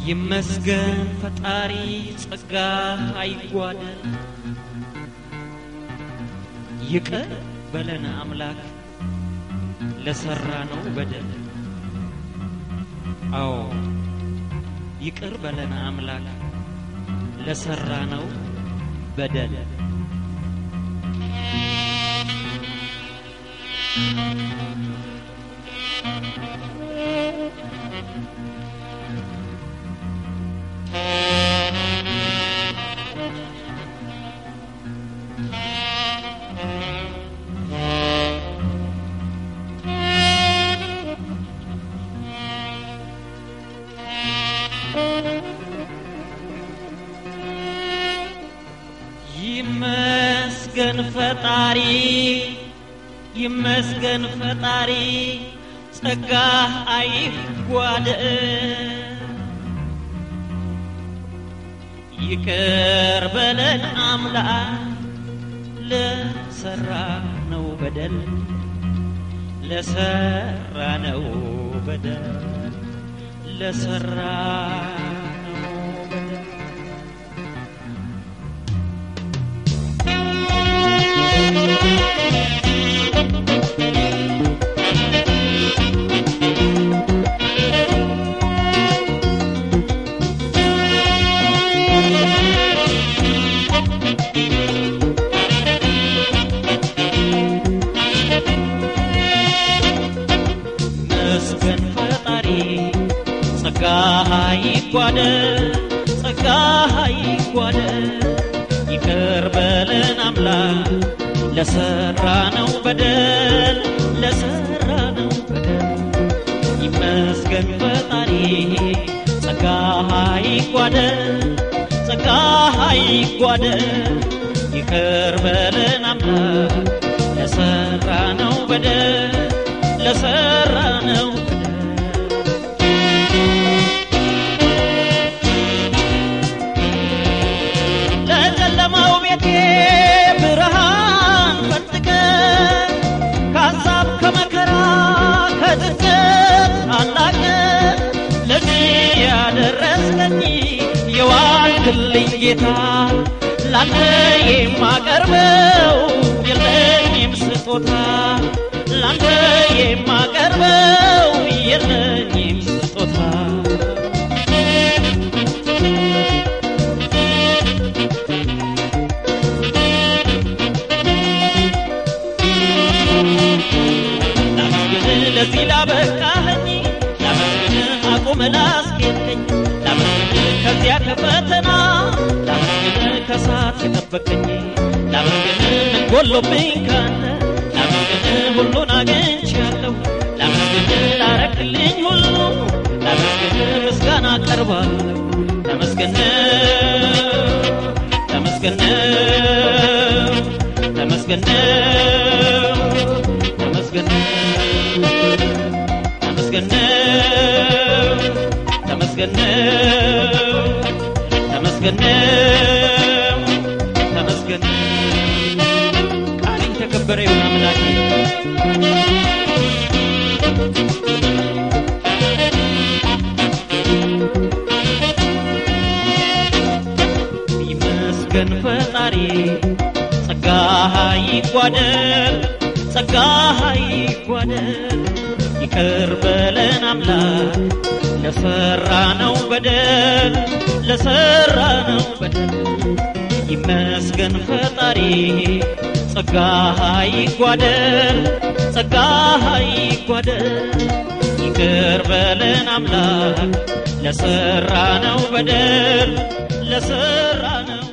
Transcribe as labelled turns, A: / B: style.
A: ይመስገን ፈጣሪ ጸጋ አይጓደል ይቅር በለን አምላክ ለሰራ ነው በደል አዎ ይቅር በለን አምላክ ለሰራ ነው በደል ይመስገን ፈጣሪ ይመስገን ፈጣሪ ጸጋ አይጓደል ይቅር በለን አምላክ ለሰራ ነው በደል ለሰራ ነው በደል ለሰራ ነው በደል መስገን ፈጣሪ ጸጋ ይጓደል ጸጋ ይጓደል ይቅር በለን አምላክ ለሰራ ነው በደል ለሰራ ነው በደል ይመስገን ፈጣሪ ጸጋ ይጓደል ጸጋ ይጓደል ይቅር በለን አምላክ ለሰራ ነው በደል ለሰራ ነው ለጨለማው ቤቴ ብርሃን ፈጥቀ ከሀሳብ ከመከራ ከጭንቀት አላቀ ለዚህ ያደረስከኝ የዋልክልኝ ጌታ ላንተ የማቀርበው የለኝም ስጦታ ላንተ የማቀርበው የለኝም ስጦታ ላመስግን ለዚህ ላበቃኸኝ ላመስግን አቁም ላስጌጥከኝ ላመስግን ከዚያ ከፈተና ላመስግን ከሳት የጠበቀኝ ላመስግን ምን ጎሎብኝ ካንተ ላመስግን ሁሉን አግኝቻለሁ ላመስግን ላረክልኝ ሁሉ ላመስግን ምስጋና ቀርባለሁ ተመስገን ተመስገን ተመስገን ተመስገን ተመስገን ተመስገን ተመስገን ተመስገን ቃል የተከበረ ይሁን አምላኬ ይመስገን ፈጣሪ ጸጋ ይጓደል ጸጋ ይጓደል ይቅር በለን አምላክ ለሰራ ነው በደል ለሰራ ነው በደል ይመስገን ፈጣሪ ጸጋ ይጓደል ጸጋ ይጓደል ይቅር በለን አምላክ ለሰራ ነው በደል ለሰራ ነው